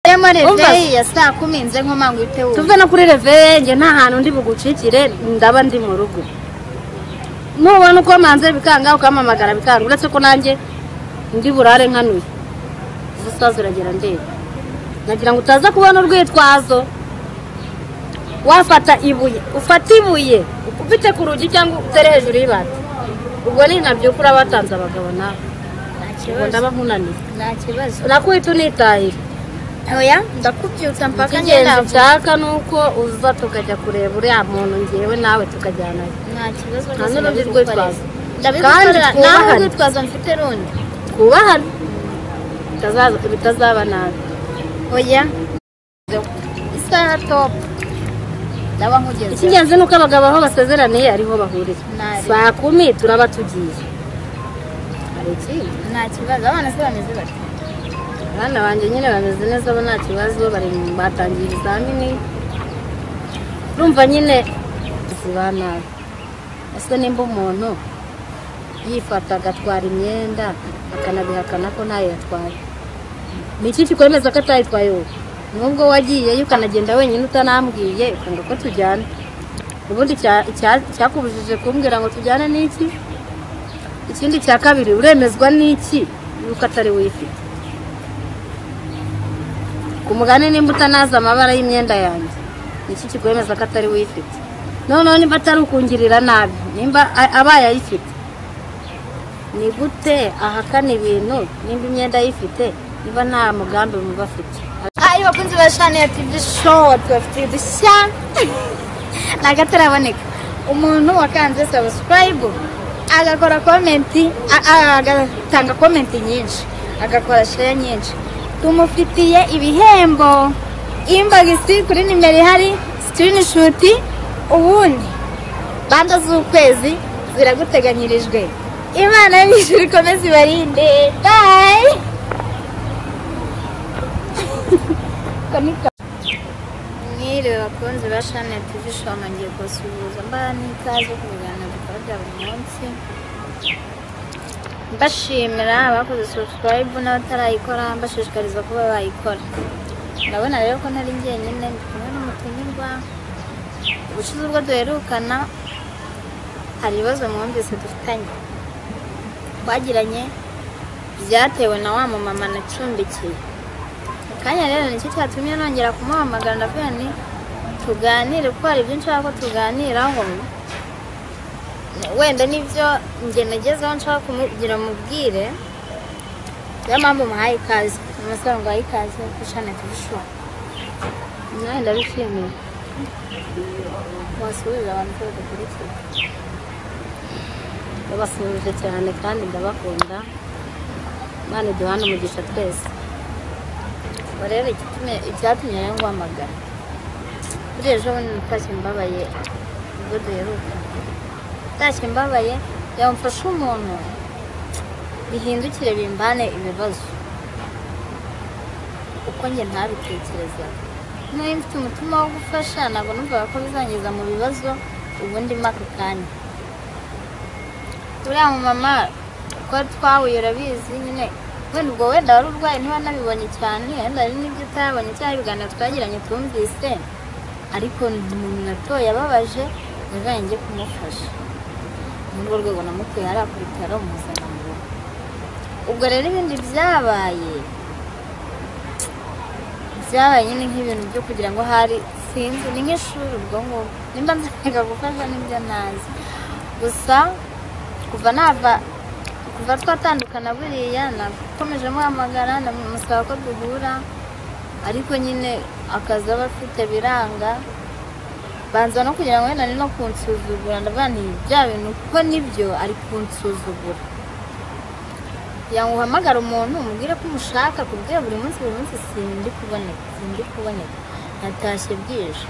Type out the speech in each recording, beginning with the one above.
rero muri Umva. reveyi ya saa kumi nze nkomanga uhite wumva tuve no kuri reveye njye nta hantu ndi bugucikire ndaba ndi mu rugo nubona uko manze bikanga ukampamagara bikanga uretse ko nanjye ndi burare nkanuye ubusaza uragera ndeba nagira ngo utaza kubona urwitwazo wafata ibuye ufata ibuye ukubite ku rugi cyangwa utere hejuru y'ibati ubwo ni nabyo kuri abatanze abagabo nawe nta ubwo kibazo ndaba nkunaniye nta kibazo nakwita unitahira oya ndakubyutsa mpaka ngenda ikingenzi nshaka ni uko uza tukajya kureba uriya muntu ngewe nawe tukajyanayo nta kibazo Nta rwose n'urundi ndabigukorera. rwitwazo. ndabigukorera Kandi nawe twubahane. urwitwazo mfite rundi twubahane bitazaza- bitazaba nabi oya isaha topu ndaba nkugeze icy'ingenzi ni uko abagabo aho basezeraniye ariho bahurira Nabi. saa kumi turaba tugiye hari ikindi nta kibazo abana se bameze bati abana banjye nyine bameze neza bo nta kibazo bari mu- batangiye ibizamini urumva nyine ziba nabi ese nimba umuntu yifata agatwara imyenda akanabihakana ko ntayo yatwaye ni iki kikwemeza ko atayitwaye wowe n'ubwo wagiyeyo ukanagenda wenyine utanambwiye ukanga ko tujyana ubundi cya- icya- icyakubujije kumbwira ngo tujyane n'iki ikindi cya kabiri uremezwa n'iki yuko atari wifite ku mugani nimba utanazi amabara y'imyenda yanjye iki kikwemeza ko atari wifite noneho nimba atari ukungirira nabi nimba a- abaye ayifite ni gute ahakana ibintu nimba imyenda ayifite niba nta mugambi muba afite ayi bakunzi ba shani ya tivi showu tubafitiye udushya ntabwo ataraboneka umuntu wakanze sabusikarayibu agakora komenti a- a- agatanga komenti nyinshi agakora sheya nyinshi tumufitiye ibihembo imbagisi kuri nimero ihari sikirinishuti ubundi banda z'ukwezi ziraguteganyirijwe imana yo mu ijuru ikomeze ibarinde bayi mwiriwe bakunzi ba shani ya tivi showu nongeye kubasuhuza mbara n'ikaze ku biganiro dukora bya buri munsi mbashimira abakoze subscribe n'abatarayikora mbashishikariza kuba bayikora ndabona rero ko ntari njyenyine ndi kumwe n'umutumirwa ubushize ubwo duherukana hari ibibazo mwumvise dufitanye twagiranye byatewe na wa mumama nacumbikiye akanya rero nicyo cyatumye nongera kumuhamagara ndavuga nti tuganire kuko hari ibyo nshaka ko tuganiraho wenda nibyo njye nagezeho nshaka kumugira mubwire niyo mpamvu muhaye ikaze umusore ngo ahaye ikaze dushane tubishuha nawe ndabishimiye wasubiza abantu ko badakurikiye ndabasuhuje cyane kandi ndabakunda imana iduhane umugisha twese ubu rero igitumye- icyatumye rero nguhamagara kuri ejo bundi natashye mbabaye ubwo duheruka natashye mbabaye yamfashe umuntu bihindukire bimbane ibibazo uko njye ntabitekereza niba mfite umutima wo gufasha ntabwo numvaga ko bizangiza mu bibazo ubundi mpaka kanya uriya mumama ko twahuye urabizi nyine wenda ubwo wenda wari urwaye ntiwanabibonye cyane wenda hari n'ibyo utabonye cyangwa ibiganiro twagiranye twumvise ariko ni umuntu natoye ababaje yabaye njye kumufasha ni urwo rwego namuteye hariya ku bitaro muzana mu rugo ubwo rero ibindi byabaye byabaye nyine nk'ibintu byo kugira ngo hari sinzi ni nk'ishuri ubwo ngubwo nimba nzajya gufasha n'ibyo ntazi gusa kuva nava kuva twatandukana buriya nakomeje muhamagara ndamusaba ko duhura ariko nyine akazi aba afite biranga banza no kugira ngo wenda ni no kunsuzugura ndavuga nti bya bintu kuko nibyo ari kunsuzugura yangu uhamagara umuntu umubwire ko umushaka kubwira buri munsi buri munsi sindi kuboneka sindi kuboneka natashye bwije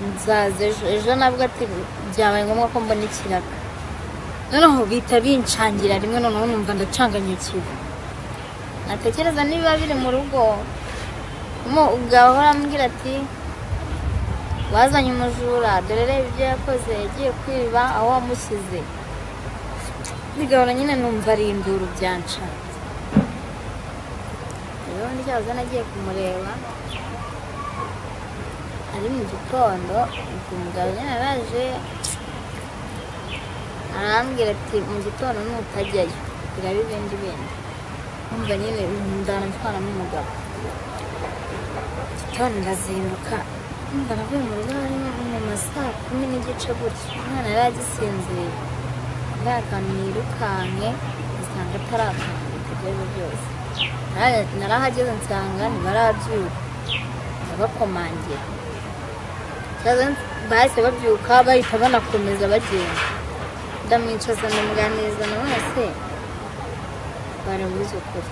nzaza ejo ejo nabwo ati byabaye ngombwa ko mbona ikiraka noneho bihita binshangira rimwe noneho numva ndacanganyikiwe natekereza niba biri mu rugo mo ugahora ambwira ati wazanye umujura dore reba ibyo yakoze yagiye kwiba aho wamushyize bigahora nyine numva ari induru byanca rero nityaza nagiye kumureba ari mu gitondo ubwo umugabo nyine araje arambwira ati mu gitondo nutajyayo biraba ibindi bindi numva nyine ndana ntwara n'umugabo gitondo ndazinduka numva navuye mu rugo hari mu ma saa kumi n'igice gutya umwana yari agisinziriye nta kantu nirukanke usanga atarakanka ibyo byose Nara- narahageze nsanga ntibarabyuka ndabakomangira Kibazo bahise babyuka bahita banakomeza bagenda ndamwicaza ndamuganiriza na wese barabuze ukuri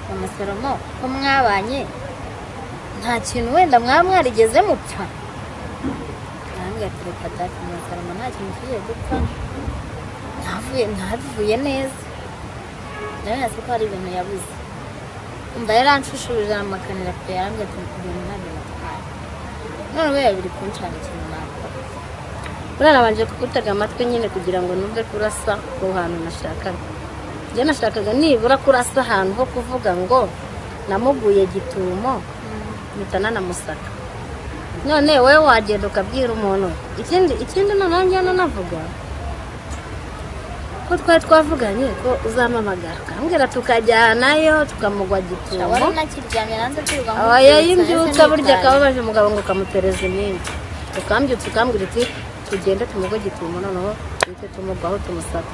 mama salomo ko mwabanye nta kintu wenda mwaba mwarigeze mupfa nange ati reka dati mama salomo nta kintu tugiye gupfa ntavuye ntabivuye neza ndabona se ko hari ibintu yabuze umva yaranshushuririje amakanira pe yarambye ati ibintu ntabyo natwaye none we biri kunshaka ikintu nakora Buriya nabanje kugutega amatwi nyine kugira ngo numve kurasa ku hantu nashakaga njye nashakaga nibura kurasa ahantu ho kuvuga ngo namuguye gitumo mpita nanamusaka none wowe wagenda ukabwira umuntu ikindi ikindi noneho njyana navuga ko twari twavuganye ko uzampamagara ukambwira tukajyanayo tukamugwa gitumo wari unakiryamye nanze kwirirwa aho yayimbyutsa burya akababaje umugabo ngo kamutereza iminsi ukambyutsa ukambwira uti tugende tumugo gitumo noneho duhite tumugwaho tumusaka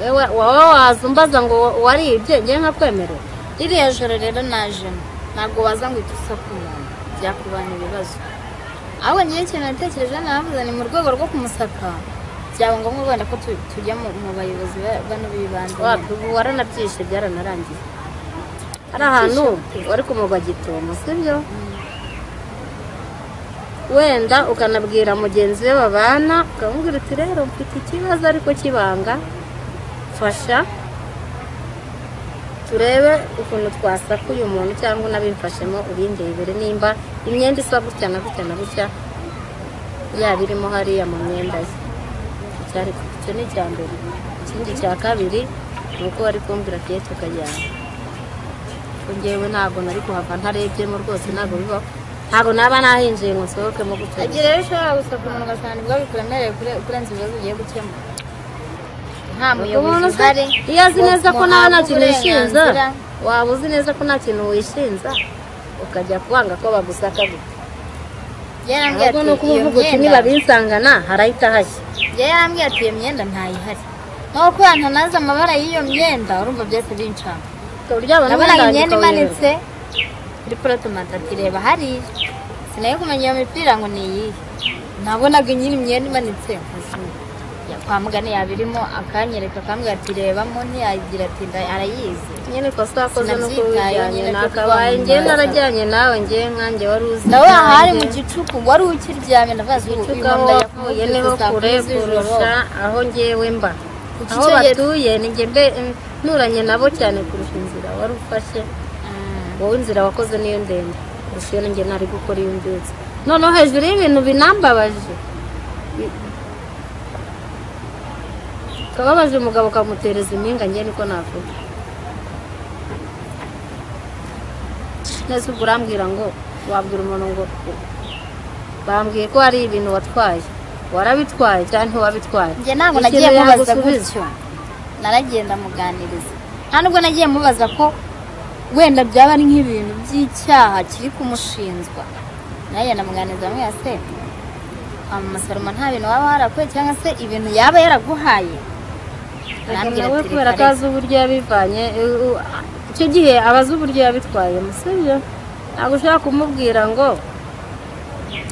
wowe wowe waza umbaza ngo waribye ngewe nkakwemerera ririya joro rero najemo ntabwo waza ngo uhite usaka umuntu byakubana ibibazo ahubwo ngewe ikintu natekereje navuze ni mu rwego rwo kumusaka byaba ngombwa wenda ko tu- tujya mu mu bayobozi ba- bano b'ibanze wapi ubu waranabyishe byaranarangiye hari ahantu wari kumugwa gitumo sibyo wenda ukanabwira mugenzi we babana ukamubwira uti rero mfite ikibazo ariko kibanga fasha turebe ukuntu twasaka uyu muntu cyangwa unabimfashemo urindebere nimba imyenda isa gutya na gutya na gutya yaba irimo hariya mu myenda ye cyari icyo ni icya mbere ikindi cya kabiri ni uko bari kumbwira ati yesi ukajyana ko njyewe ntabwo nari kuhava ntarebyemo rwose ntabwo bibaho ntabwo naba nahinjiye ngo nsohokemo gutyo igihe rero ushobora gusaka umuntu ugasanga ibyo bikuremereye kure- kurenza ibibazo ugiye gukemura nta muyobozi umuntu se uhari iyo azi ngo neza ko nawe nta muhabwe kintu wishinza uburenganzira. waba uzi neza ko nta kintu wishinza ukajya kwanga ko bagusaka gutya yarambwiye ahubwo ati ni uko iyo uvuga uti myenda nibabinsangana harahita hashya njye yarambwiye ati iyo myenda ntayihari naho ko yantanaze amabara y'iyo myenda urumva byose bincanga uryabona nabonaga imyenda umwenda wanjye ukawureba. imanitse kuri porotomata ati reba hariya sinayo kumenya iyo mipira ngo ni iyihe nabonaga nyiri imyenda imanitse Ya, kwa mugani yabirimo akanyereka akambwira ati rebamo ntiyagira ati "Nda- arayizi nyine ikosa wakoze ni uko Sinabyitayeho wijyanye nyine byo nakabaye kuba njyewe mu mbaza. narajyanye nawe njyewe nkanjye wari uzi nawe ahari ibyanjye. mu gicuku wari ukiryamye ndavuga ngo uyu Ucuka aho mama wavuye niho kure kurusha aho ngewe mba Kuki aho icyo gihe- batuye ni njye mbe nturanye nabo cyane kurusha inzira wari ufashe wowe inzira wakoze niyo ndende kurusha iyo njye nari gukora iyo mbyutse noneho hejuru y'ibintu binambabaje i- kababaje umugabo kamutereza impinga njye niko navuga neza ubwo urambwira ngo wabwira umuntu ngo bambwiye ko hari ibintu watwaye warabitwaye cyangwa ntiwabitwaye njye ntabwo Ikintu nagiye mubaza yagusubiza. gutyo naragiye ndamuganiriza nta nubwo nagiye mubaza ko wenda byaba ari nk'ibintu by'icyaha kiri kumushinjwa nawe ndamuganiriza mwese se kwa mama Salomon nta bintu waba warakoye cyangwa se ibintu yaba yaraguhaye arambwira nawe ati kubera "Reka ko azi uburyo yabivanye eh, u- icyo gihe aba azi uburyo yabitwayemo sibyo ntabwo ushobora kumubwira ngo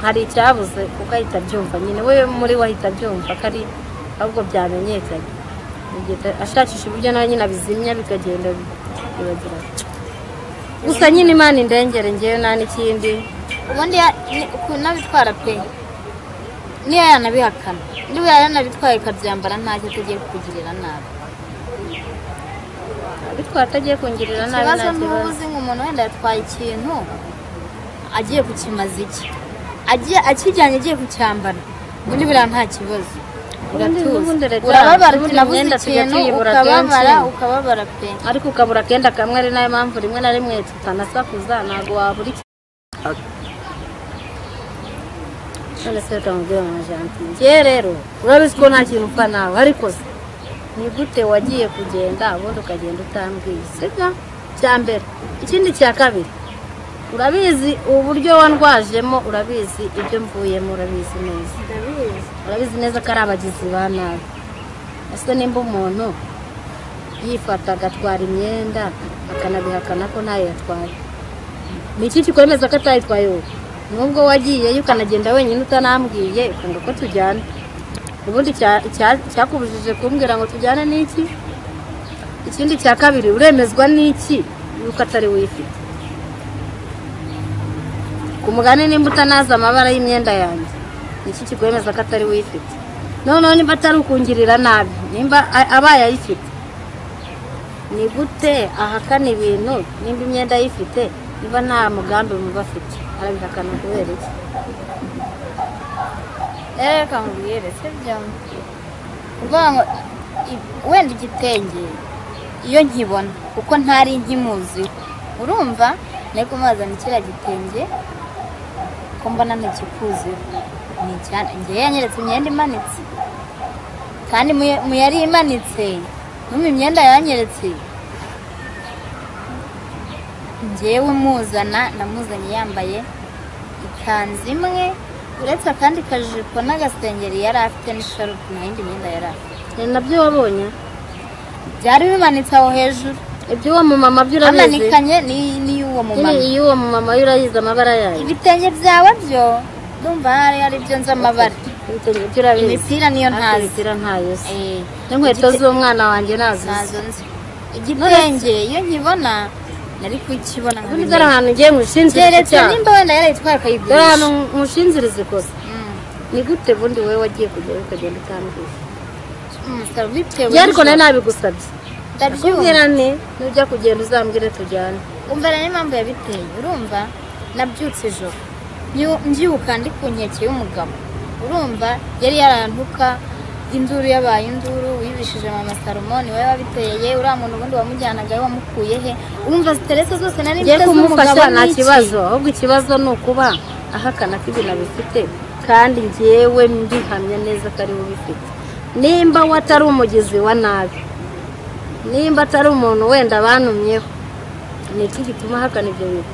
hari icyabuze kuko ahita abyumva nyine we muri we ahita abyumva ko ari ahubwo byamenyekanye Agenda- ashakisha uburyo nawe nyine abizimya bikagenda bibagirana gusa nyine imana indengere ngewe nta n'ikindi ubundi ya- ni- ku- n'abitwara pe niyo yanabihakana niba yanabitwaye ikabyambara ntacyo tugiye kukugirira nabi bitwara atagiye kungirira nabi ikibazo nta n'ubu kibazo uzi ngo umuntu wenda yatwaye ikintu agiye kukimaza iki agiye akijyanye agiye kucyambara ubundi buriya nta kibazo Ubundi- ubundi leta urababara uti yacu, ubundi nabuze imyenda tujya ikintu tuyibura ukababara kenshi. ukababara pe ariko ukabura akenda kamwe ari nayo mpamvu rimwe na rimwe tutanasakuza ntabwo wabura iki none se utamubwira mama jantiye njyewe rero urabizi ko nta kintu upfa nawe ariko se ni gute wagiye kugenda ubundi ukagenda utambwiye sibyo cya mbere ikindi cya kabiri urabizi uburyo wandwajemo urabizi ibyo mvuyemo urabizi neza ndabizi urabizi neza ko ari abagizi ba nabi ese nimba umuntu yifata agatwara imyenda akanabihakana ko ntayo yatwaye ni iki kikwemeza ko atayitwaye wowe nubwo wagiyeyo ukanagenda wenyine utanambwiye ukanga ko tujyana ubundi cya- cya- cyakubujije kumbwira ngo tujyane n'iki ikindi cya kabiri uremezwa n'iki yuko atari wifite ku mugani nimba utanazi amabara y'imyenda yanjye ni iki kikwemeza ko atari wifite noneho nimba atari ukungirira nabi nimba a- abaye ayifite ni gute ahakana ibintu nimba imyenda ayifite niba nta mugambi muba afite arabihakana kubera iki rero reka nkubwire sibyo kuvuga ngo i- wenda igitenge iyo nkibona kuko ntari nkimuzi urumva nari kumwazana kiriya gitenge ko mbona ntakikuziho ni icyane ngewe yanyeretse imyenda imanitse kandi mu- mu yari imanitse no mu imyenda yanyeretse ngewe muzana namuzanye yambaye ikanzu imwe uretse akandi kajipo n'agasengeri yari afite n'isharupe nta yindi myenda yari afite ni nabyo wabonye byari bimanitse aho hejuru iby'uwo mumama byo urabizi amanikanye ni- n'iy'uwo mumama Nyine iy'uwo mumama yo urayizi amabara yayo ibitenge byawe byo ndumva hari ari byo nzi amabara ibitenge byo urabizi imipira niyo Ariko ntazi imipira ntayo uzi Eh, n'inkweto igite- z'umwana wanjye nazo uzi ntazo nzi igitenge iyo nkibona nari kukibona nka ubundi bimwe. dore ahantu ugiye nkushinzirize keretse icyaha nimba wenda yarayitwara dore ahantu akayigurisha nkushinzirize ikosa Mm, ni gute bundi wowe wagiye kugerayo ukagenda utambwiye mm, saba bitewe njye ariko nawe n'ijoro. nabigusabye Ndabyumva. kubwira ni nujya kugenda uzambwire tujyane umva rero impamvu yabiteye urumva nabyutse ijoro Nyu- mbyuka ndi ku nkeke y'umugabo urumva yari yarantuka induru yabaye induru wibishije mama salomoni wowe wabiteye uriya muntu ubundi wamujyanaga wamukuye he umva ziteretse zose nari ngiye mfite z'umugabo kumufasha nta ni iki? kibazo ahubwo ikibazo ni ukuba ahakana ko ibintu abifite kandi njyewe mbihamya neza ko ariwe ubifite nimba we atari umugizi wa nabi nimba atari umuntu wenda banumyeho ni iki gituma ahakana ibyo bintu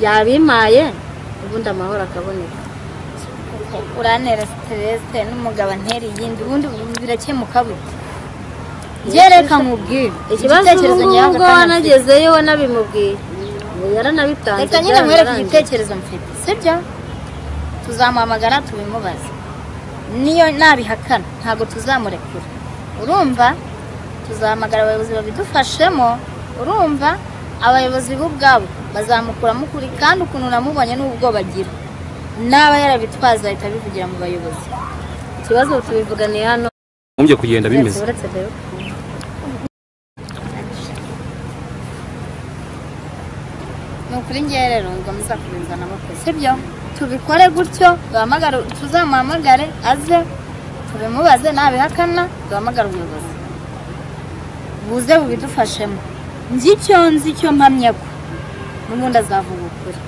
yabimaye ubundi amahoro akaboneka urantera siterese n'umugabo antera iyindi ubundi birakemuka bute njye reka nkubwire ikibazo ni igitekerezo ubwo nyawe ubwo wanagezeyo wanabimubwiye Ubu yaranabitanze reka nyine mwereke byararangiye. igitekerezo mfite sibyo tuzamuhamagara tubimubaze niyo nabihakana ntabwo tuzamurekura urumva tuzahamagara abayobozi babidufashemo urumva abayobozi bo ubwabo bazamukuramo ukuri kandi ukuntu namubonye n'ubwoba agira naba yarabitwaza ahita abivugira mu bayobozi ikibazo tubivuganiye hano mumbye kugenda bimeze uretse rero ni ukuri ngewe rero ngo muzakubinza n'amako sibyo tubikore gutyo duhamagare tuzamuhamagare aze tubimubaze nabihakana duhamagare ubuyobozi buze bubidufashemo njye icyo nzi icyo mpamya ko n'ubundi azavuga ukuri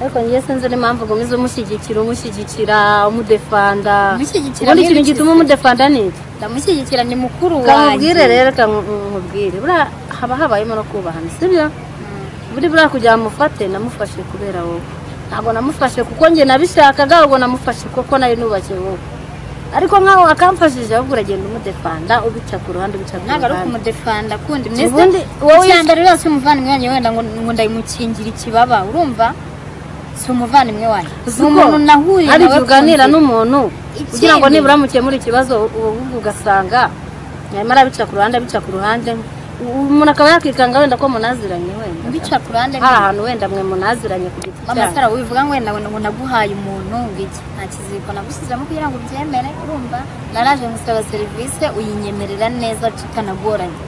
ariko njye sinzi n'impamvu ukomeza umushyigikira umushyigikira umudefanda Umushyigikira ubundi ni ikintu iki gituma se? umudefanda ni iki ndamushyigikira ni mukuru kamubwire rero kamubwire buriya haba habayemo no kubahana sibyo buri buriya kugira ngo mufate namufashe kubera wowe ntabwo namufashe kuko njye nabishakaga ahubwo namufashe kuko nayo nubakiye wowe ariko nkaho akamfashije ahubwo uragenda umudefanda ubica ku ruhande ubica ku ntabwo ari ruhande ukumudefanda kundi Ubundi mwese wowe- icyambere rwose umuvandimwe wanjye wenda ngo ngo ndayimukingira ikibaba urumva si umuvandimwe wanjye Uzi ni umuntu ko nahuriye hari nawe igihe uganira ku nzira. n'umuntu kugira ngo Ikindi- nibura mukemure ikibazo ubu ngubu ugasanga nyuma arabica ku ruhande abica ku ruhande umuntu akaba yakikanga wenda ko munaziranye wenda bica ku ruhande hari ahantu wenda mwe munaziranye ku giti mama cyanyu sara wivuga ngo wenda ngo naguhaye umuntu ngo iki nta kiziriko nagushyizemo kugira ngo ubyemere urumva naraje gusaba serivisi uyinyemerera neza tutanagoranye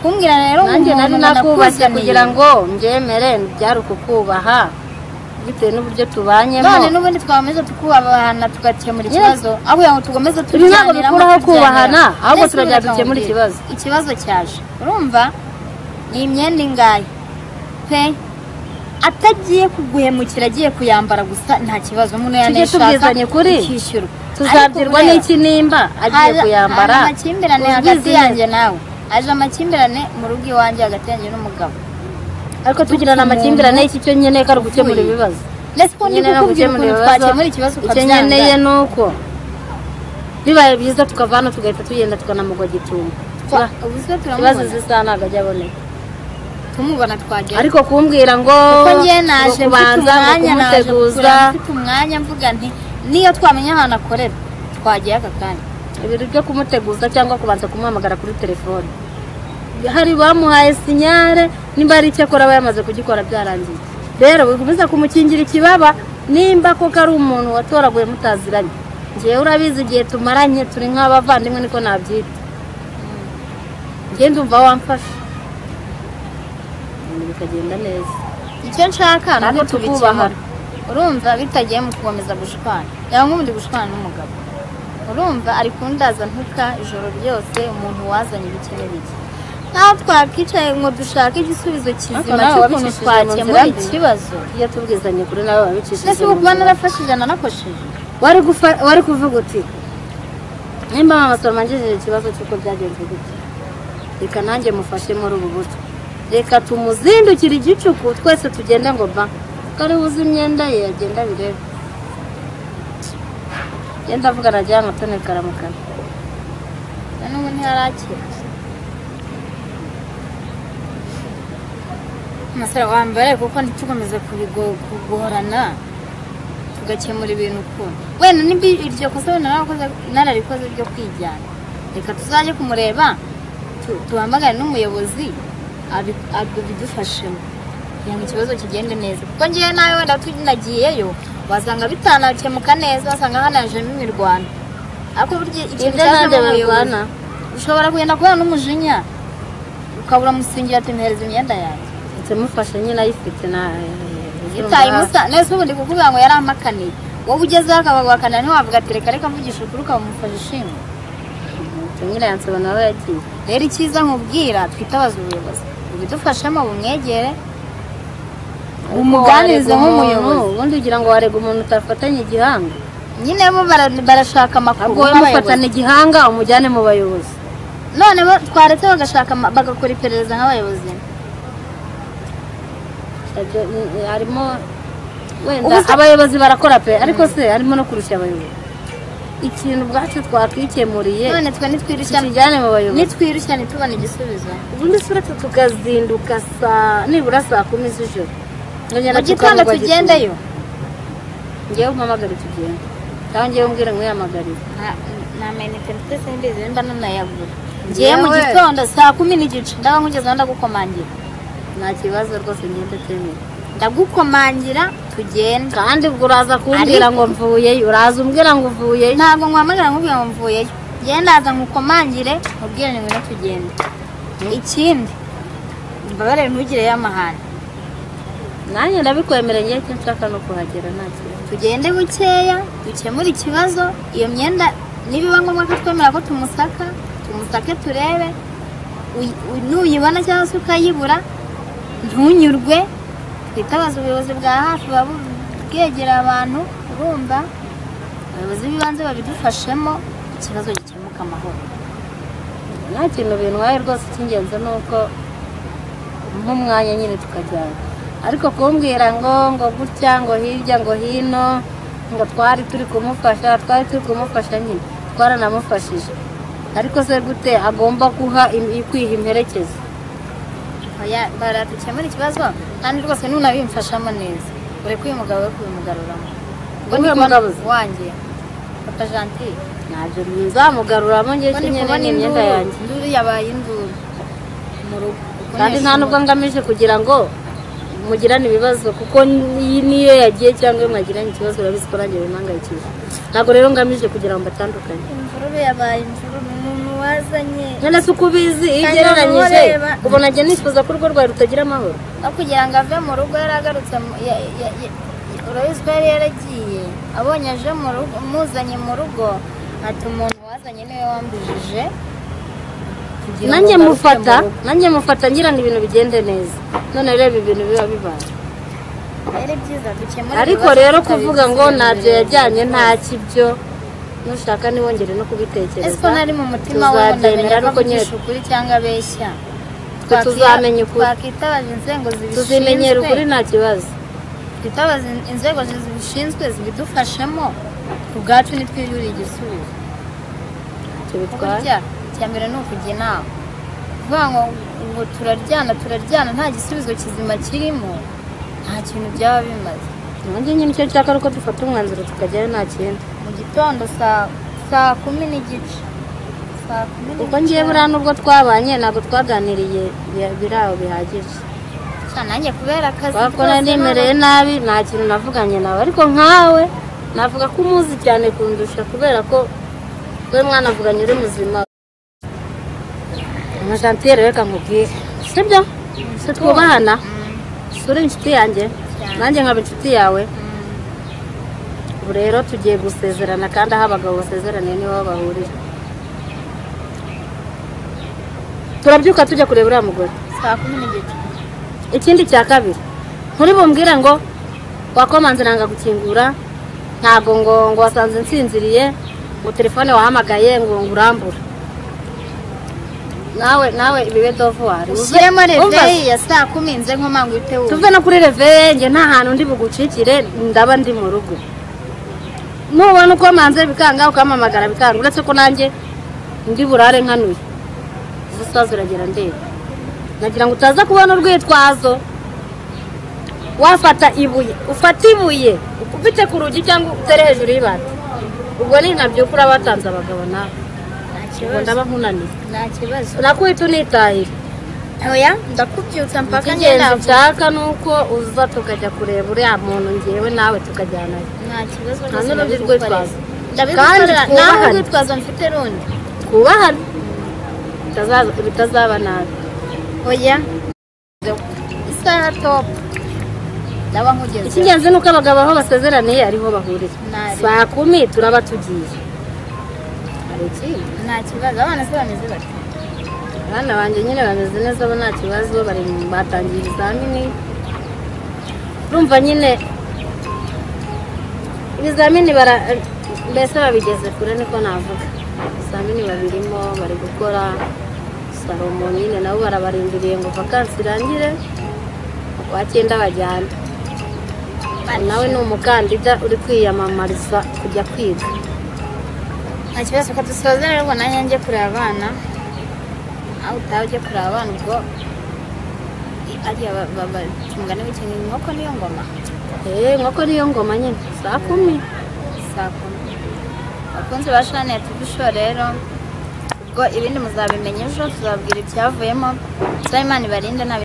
kumbwira rero nanjye umuntu nari nakubatse nakuzaniye, kugira ngo mbyemere byari ukukubaha bitewe n'uburyo tubanyemo none n'ubundi twakomeza tukubahana tugakemura Yes. ikibazo aho kugira ngo tugomeze Ibi ntabwo tubiganiramo, bikuraho tubyemera. kubahana, ahubwo Mbese turagenda reka dukemure nkubwire, ikibazo. ikibazo cyaje urumva ni imyenda ingahe pe atagiye kuguhemukira agiye kuyambara gusa nta kibazo umuntu Tujye yanayishaka tubwizanya ukuri. ikishyurwa tuzabyirwa Ariko n'iki nimba agiye haza- kuyambara haje amakimbirane ubwizi hagati neza. yanjye nawe haje amakimbirane mu rugo iwanjye hagati yanjye n'umugabo ariko tugirana amakimbirane iki cyo nkeneye ko ari ugukemura Utuye. ibibazo ndetse ubundi Nyine no kukubwira gukemura ukuntu ibibazo, twakemura ikibazo icyo nkeneye ni uko bibaye byiza tukava hano tugahita tugenda tukanamugwa gitumba Twa- ubuse ikibazo turamubona z'isaha ntabwo ajya aboneka tumubona twagenda ariko kumbwira ngo kuko njye naje mfite kubanza ngo umwanya naje kumuteguza gusura, mfite umwanya mvuga nti niyo twamenya ahantu akorera twagiye aka kanya ibintu byo kumuteguza cyangwa kubanza kumuhamagara kuri telefone hari bamuhaye sinyare nimba hari icyo akora aba yamaze kugikora byarangiye rero bikomeza kumukingira ikibaba nimba koko ari umuntu watoraguye mutaziranye ngewe urabizi igihe tumaranye turi nk'abavandimwe niko nabyita ngewe ndumva wamfasha ibintu bikagenda neza icyo nshaka ni uko Ariko tubikemura tukubahana. urumva bitagiye mu gukomeza gushwana yaba nk'ubundi gushwana n'umugabo urumva ari kundaza ntuka ijoro ryose umuntu wazanye ibikenera iki nkaho twakicaye ngo dushake igisubizo Ariko kizima nawe cy'ukuntu wabicishije mu nzira twakemura mbi. ikibazo iyo tubwizanye kuri nawe wabicishije mbese mu ubu kuba nzira. narafashije nanakoshije wari gufa- wari kuvuga uti nimba mama twamanjirije ikibazo cy'uko byagenze gutya reka nanjye mufashe muri ubu buto reka tumuzindukire igicuku twese tugende ngo ba kari buze imyenda ye agenda birebe genda avugana ajya hano tone karamukara na n'ubu ntiharakira umusore wa mbere kuko ntitukomeze kubigo- kugorana tugakemura ibintu ukuntu wenda niba iryo kosa wenda narakoze- nararikoze ryo kwijyana reka tuzajye kumureba tu- tuhamagare n'umuyobozi abi- abidufashemo kugira ngo ikibazo kigende neza kuko ngewe nawe wenda tunagiyeyo wasanga bitanakemuka neza wasanga hanajemo imirwano ariko burya ikintu ibyo nanjye cyazamo umuyobozi barwana ushobora kugenda kubera n'umujinya ukabura musingira ati mpereza imyenda yanjye tumufashe nyine ayifite na itaye musa nese ubu ndi kukubwira ngo yari amakaniye wowe ugezeho akabaguhakanira ntiwavuga ati reka reka mvugisha ukuri ukamufasha ishimwe nyine yansobanura aho yagiye rero icyiza nkubwira twitabaza ubuyobozi ubidufashemo bumwegere bumuganirize nk'umuyobozi ubundi ugira ngo warega umuntu utafatanye igihanga nyine bo bara- barashaka amakuru ahubwo mufatana y'abayobozi igihanga umujyane mu bayobozi none bo twaretse bagashaka ama- bagakora iperereza nk'abayobozi Ibyo, mm, mm, harimo wenda Ubusa- abayobozi barakora pe ariko se harimo no kurusha abayobozi ikintu ubwacu twakikemuriye none twe nitwirushya tukijyane mu bayobozi nitwirushya ntitubone igisubizo ubundi se uretse tukazinduka saa nibura saa kumi z'ijoro mu gitondo tugendeyo ngewe umpamagare tugende cyangwa ngewe umbwire nkuyamagarire nta nta mayinite mfite simbizi nimba nanayagura ngiye mu Yewe. gitondo saa kumi n'igice ndaba nkugezeho ndagukomangira nta kibazo rwose ngende temera ndagukomangira tugenda kandi ubwo uraza kumbwira Ariko- ngo mvuyeyo uraza umbwira ngo mvuyeyo ntabwo nkwamagara nkubwira ngo mvuyeyo genda haza nkukomangire mubwire ni ngwino tugende ikindi mbabarire ntugireyo amahane nanjye ndabikwemereye ngewe icyo nshaka ni ukuhagera nta kibazo tugende bukeya dukemure ikibazo iyo myenda nibiba ngombwa ko twemera ko tumusaka tumusake turebe uy- uy- nuyibona cyangwa se ukayibura ntunyurwe twitabaze ubuyobozi bwa hafi buba bu- bwegera abantu urumva abayobozi b'ibanze babidufashemo ikibazo gikemuka amahoro nta kintu bintwaye rwose icy'ingenzi ni uko nk'umwanya nyine tukajyana ariko kumbwira ngo ngo gutya ngo hirya ngo hino ngo twari turi kumufasha twari turi kumufasha nyine twaranamufashije ariko se gute agomba guha im- kwiha imperekeza Oya, baradukemura ikibazo kandi rwose nunabimfashamo neza ureke uyu mugabo we kubimugaruramo Ubwo Uriya ndikubona mugabo se? wanjye papa gentile ntabyo nzamugaruramo ngewe Ubu icyo ndi nyine kubona ni imyenda induru. yanjye Induru yabaye induru mu rugo. Uko kandi nta nishimiye. nubwo ngamije kugira ngo mugirane ibibazo kuko iyi niyo yagiye cyangwa iyo mwagiranye ikibazo urabizi ko nanjye bimangayikije ntabwo rero ngamije kugira ngo mbatandukanye Imvururu yabaye imvururu umuntu wazanye nyine si uko ubizi iyo Kandi ugereranyije ureba. ubona njye nifuza ko urwo rwawe rutagira amahoro no kugira ngo ave mu rugo yari agarutse mu- ya- ya- ya- urabizi ko yari yaragiye abonye aje mu rugo muzanye mu rugo ati umuntu wazanye niwe wambujije kugira ngo nanjye ngaruke mufata mu rugo." nanjye mufata ngira ngo ibintu bigende neza none reba ibintu biba bibaye ari byiza dukemure ariko ibibazo rero kuvuga ngo tutabisubira. ntabyo yajyanye nta kibyo nushaka ntiwongere no kubitekereza ese ko nari mu mutima we tuzabyemera ndamenya ko ariko nyine avugisha ukuri cyangwa abeshya Twe tuzamenya ukuri. twakitabaza inzego tuzimenyera zibishinzwe ukuri nta kibazo twitabaza in- inzego zibishinzwe zibidufashemo ku bwacu nitwiyurire igisubizo tubitwara burya icya mbere ni ukujya inama kuvuga ngo ngo turaryana turaryana nta gisubizo kizima kirimo nta kintu byaba bimaze nanjye nyine icyo nshaka ari uko dufata umwanzuro tukajyayo nta kindi mu gitondo saa saa kumi n'igice saa kumi kuko n'igice ngewe buriya n'ubwo twabanye ntabwo twaganiriye bi- biri aho bihagije cyane nanjye kubera akazi kubera ko rwose nari nemereye nabi nta kintu navuganye nawe ariko nkawe navuga ko umuzi cyane kundusha kubera ko we mwanavuganye uri muzima nka jantiyeri reka nkubwire sibyo si twubahana si uri inshuti yanjye Cyane. nanjye nkaba inshuti yawe Mm. ubu rero tugiye gusezerana kandi aho abagabo basezeraniye niho bahurira turabyuka tujya kureba uriya mugore saa kumi n'igice ikindi cya kabiri nturi bumbwire ngo wakomanze nanga gukingura ntabwo ngo ngo wasanze nsinziriye ngo telefone wahamagaye ngo ngo urambura nawe nawe ibibe dovuwari ushyiremo reveyi ya saa kumi nze nkomanga uhite wumva tuve no kuri reveye njye nta hantu ndi bugucikire ndaba ndi mu rugo nubona uko manze bikanga ukamamagara bikanga uretse ko nanjye ndi burare nkanuye izo sazi uragera ndeba nagira ngo utaza kubona urwitwazo wafata ibuye ufata ibuye ukubite ku rugi cyangwa utere hejuru y'ibati ubwo ni ntabyuka uraba watanze abagabo nawe nta ubwo kibazo ndaba nkunaniye nta kibazo nakwita unitahira oya ndakubyutsa mpaka ngenda icy'ingenzi nshaka ni uko uza tukajya kureba uriya muntu ngewe nawe tukajyanayo nta kibazo Nta n'urundi ndabigukorera. rwitwazo. ndabigukorera Kandi nawe twubahane. urwitwazo mfite rundi twubahane Bitazaza- bitazaba nabi oya isaha topu ndaba nkugeze icy'ingenzi ni uko abagabo aho basezeraniye ariho bahurira Nari. saa kumi turaba tugiye hari ikindi nta kibazo abana se bameze bate abana banjye nyine bameze neza bo nta kibazo bari mu- batangiye ibizamini urumva nyine ibizamini bara mbese babigeze kure niko navuga ibizamini babirimo bari gukora salomo nyine nabo barabarindiriye ngo vakansi irangire wa cyenda bajyana nawe ni umukandida uri kwiyamamariza kujya kwiga nta kibazo reka dusoze rero ngo nanjye njye kureba abana aho utaha ujye kureba abana ubwo ariya batungana w'ikintu inkoko niyo ngoma eee nk'uko niyo ngoma nyine saa kumi saa kumi bakunzi ba shani ya tivi show rero ubwo ibindi muzabimenya ejo tuzababwira ibyavuyemo tuzabe imana ibarinde nta